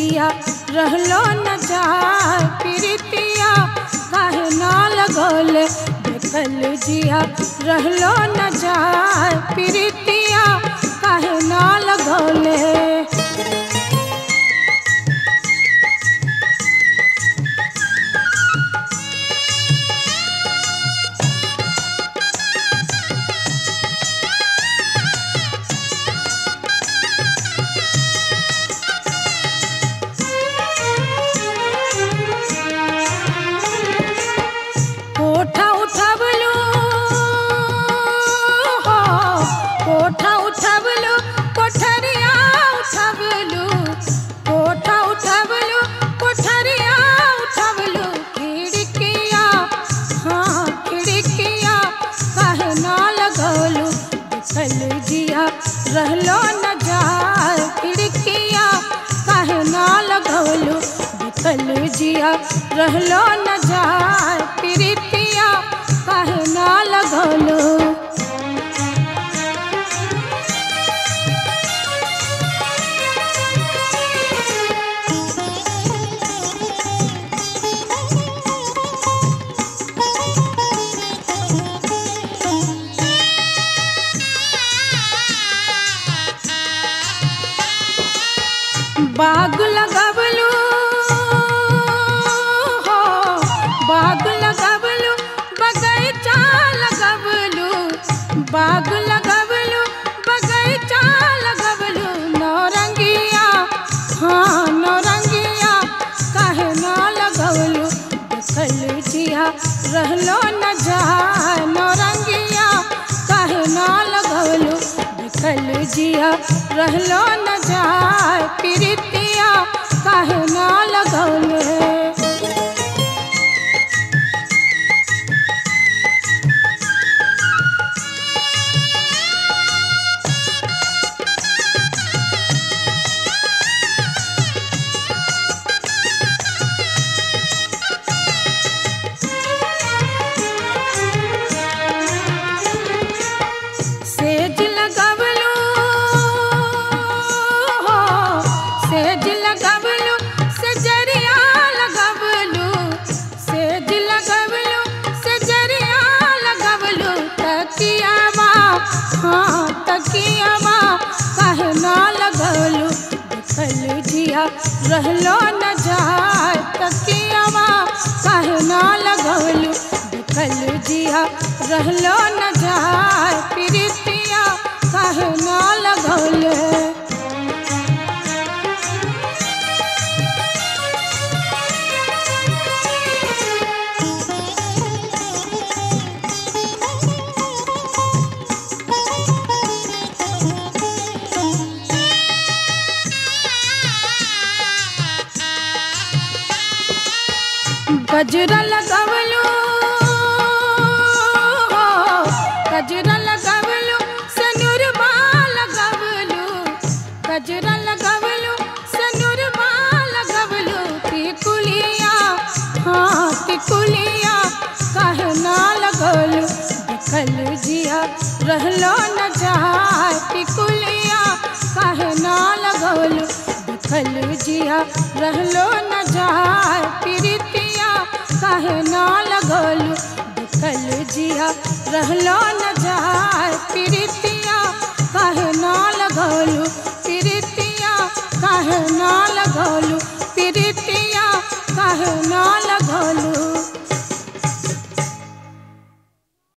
जिया रहलो न जाए प्रीतिया काहे ना लगौले बेकल जिया रहलो न जाए प्रीतिया काहे ना लगौले कोठा उठबलू हो कोठा उठबलू कोठरिया उठबलू कोठा उठबलू कोठरिया उठबलू खिड़किया हाँ खिड़किया काहे ना लगौलू बिकल जिया रहलो न जाए खिड़किया काहे ना लगौलू बिकल जिया रहलो न जाए प्रीतिया काहे ना लगौलू बाग लगबलू हो बाग लगबलू बगैचा लगबलू बाग लगबलू बगैचा लगबलू नौरंगिया हाँ नौरंगिया काहे ना लगबलू देखल जिया रहलो न जाए नौरंगिया काहे ना लगबलू देखल जिया रहलो न जाए प्रीतिया काहे ना लगौले सेज लगबलू हो सेज लगबलू सेजरिया लगबलू सेज लगबलू सेजरिया लगबलू तकियावा हाँ तकियावा काहे ना लगबलू देखल जिया रहलो न जाए तकियावा काहे ना लगबलू देखल जिया रहलो न जाए प्रीतिया काहे ना लगौले गजरा लगवलू हो गजरा लगवलू सनुरबा लगवलू गजरा लगवलू सनुरबा लगवलू टिकुलिया हाँ टिकुलिया काहे ना लगवलू देखल जिया रहलो न जाए टिकुलिया काहे ना लगवलू देखल जिया रहलो न जाए प्रीतिया काहे ना लगौलू देखल जिया रहलो न जाए प्रीतिया काहे ना लगौलू प्रीतिया काहे ना लगौलू